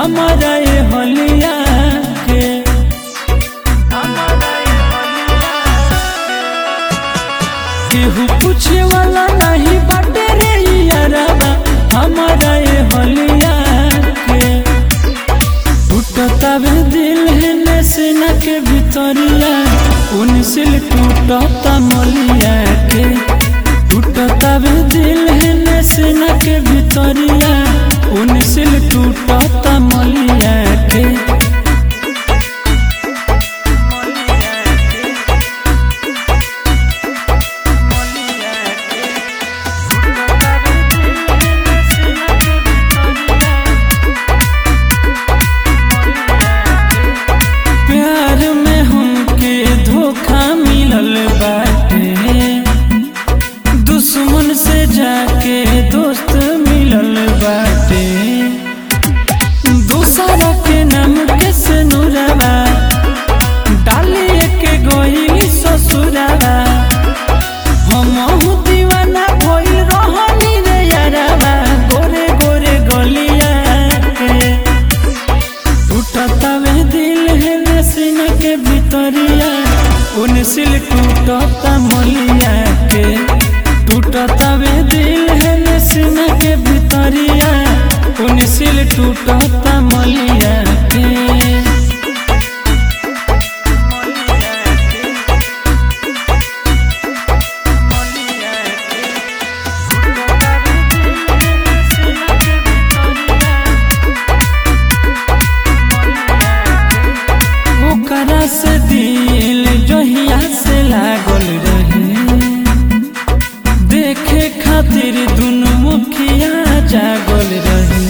हमारा ये हलिया के केहू पूछे वाला नहीं बाटे रे यारबा हमारा ये हलिया के टूटता भी दिल है नैसना के भितरिया उनसिल टूटता मलिया के टूटता भी दिल है नैसना के भितरिया उनसिल टूटता मलिया के प्यार में हमके धोखा मिलल बाटे दुश्मन से जाके दोस्त मिलल बाटे दूसरा के नाम के सनुरवा डालिए के गईली ससुरवा हमहू दीवाना भइल रहनी रे यारवा गोरे गोरे गलिया के टूटता वे दिल है नसीन के भितरिया उनसिल टूटता मलिया के टूटता वे दिल है नसीन के भितरिया उनसिल टूटता मलिया के ओकरा से दिल जहिया से लागल रहे देखे खातिर दुनु मुखिया जागल रहे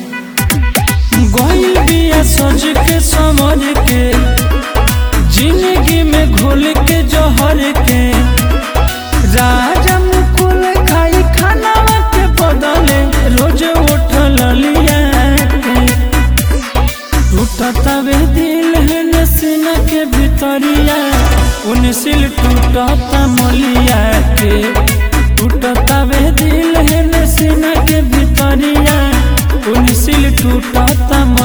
गइल बिया सज के समझ के जिंदगी में घोल के जहर के राजा मुकुल खाई खाना के बदले रोज उठल लिया के टूटता वे दिल है नसीना के भितरिया उनसिल टूटता मलिया के टूटता वे दिल है नसीना के भितरिया उनसिल टूटता